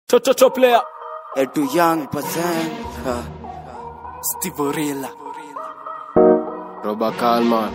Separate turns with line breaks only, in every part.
Chochocho player.
Edu Young Bazen, uh, Steve Orilla.
Roba Kalman.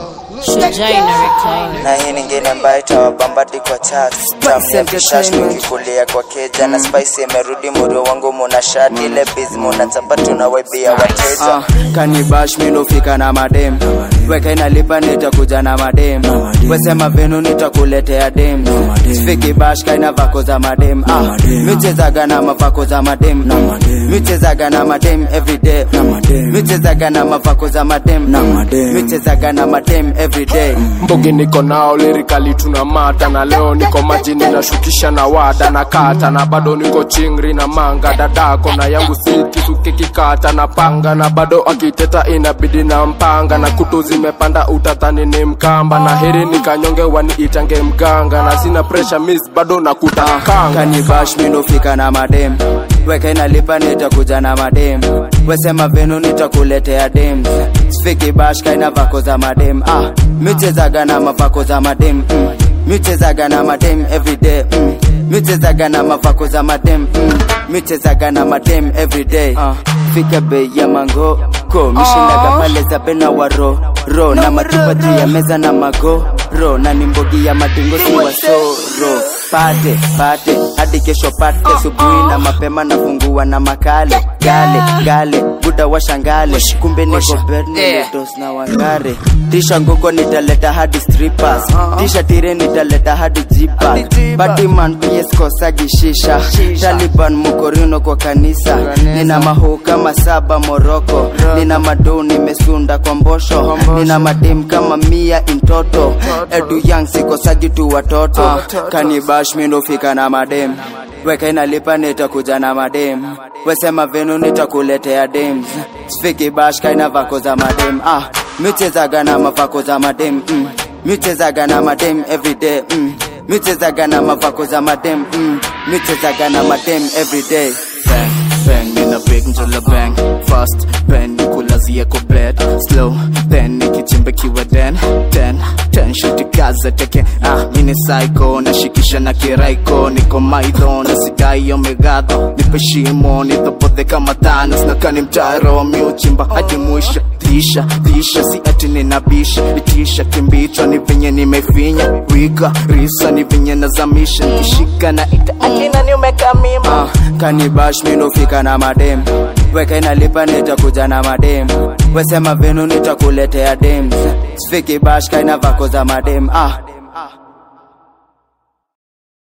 na hii nyingine ambayo itawabambadi kwa chat tamia vishash tukikulia kwa keja na spice imerudi murio wangu muna shati ile biz muna chapa tunawaibia wateja
Ah, kanibash minofika na madem weka inalipa nitakuja na madem wesema venu nitakuletea dem sifiki bash kaina vako za madem ah, michezaga na mavako za madem michezaga na madem everyday michezaga na mavako za madem michezaga na madem everyday
Mbogi niko nao lirikali tuna mata na leo niko majini nashukisha na wada na kata na bado niko chingri na manga dadako na yangu siki suki kikata na panga na bado akiteta inabidi na mpanga na kutu zimepanda utatani ni mkamba na heri nikanyonge waniitange mganga na sina pressure miss bado nakuta kanga
kanibash minofika na madem weka inalipa nitakuja na madem wesema venu nitakuletea dem sifiki bash kaina vako za madem ah, michezaga na mavako za madem mm. michezaga na madem everyday mm. michezaga na mavako za madem mm. michezaga na madem everyday ah, fika bei ya mango ko mishindaga pale za bena waro ro na matupa juu ya meza na mago ro na nimbogi ya madingo si wasoro pate pate hadi kesho pate subuhi na mapema nafungua na makale gale gale buda washangale kumbe niko bernidos na wangare tisha nguko nitaleta hadi strippers tisha tire nitaleta hadi jipa badiman ps kosagishisha taliban mukorino kwa kanisa nina mahuu kama saba moroko nina madou nimesunda kwa mbosho nina madem kama mia intoto edu yang sikosaji tu watoto kanibash mindofika na madem weka inalipa nitakuja na madem wesema venu nitakuletea dems sfiki bash kaina vako za madem ah michezaga na mavako za madem mm. michezaga na madem everyday mm. michezaga na mavako za madem mm. michezaga na madem everyday
bang bang nina big njola bang fast pen nikulazia kwa bed slow then nikichimbe kiwa den ten ten shuti kaza teke ah mini psycho nashikisha na kiraiko niko maidho na sidai omegado nipe shimo nidhopodhe kama thanos na kani mtaro miuchimba hadi mwisho tisha tisha si ati ninabisha itisha kimbichwa ni venye nimefinya wika risa ni venye nazamisha nikishika na ita akina ni umekamima
ah, kanibash mindofika na madem weka inalipa nitakuja na madem wesema venu nitakuletea dem sfiki bash kaina vako za madem ah,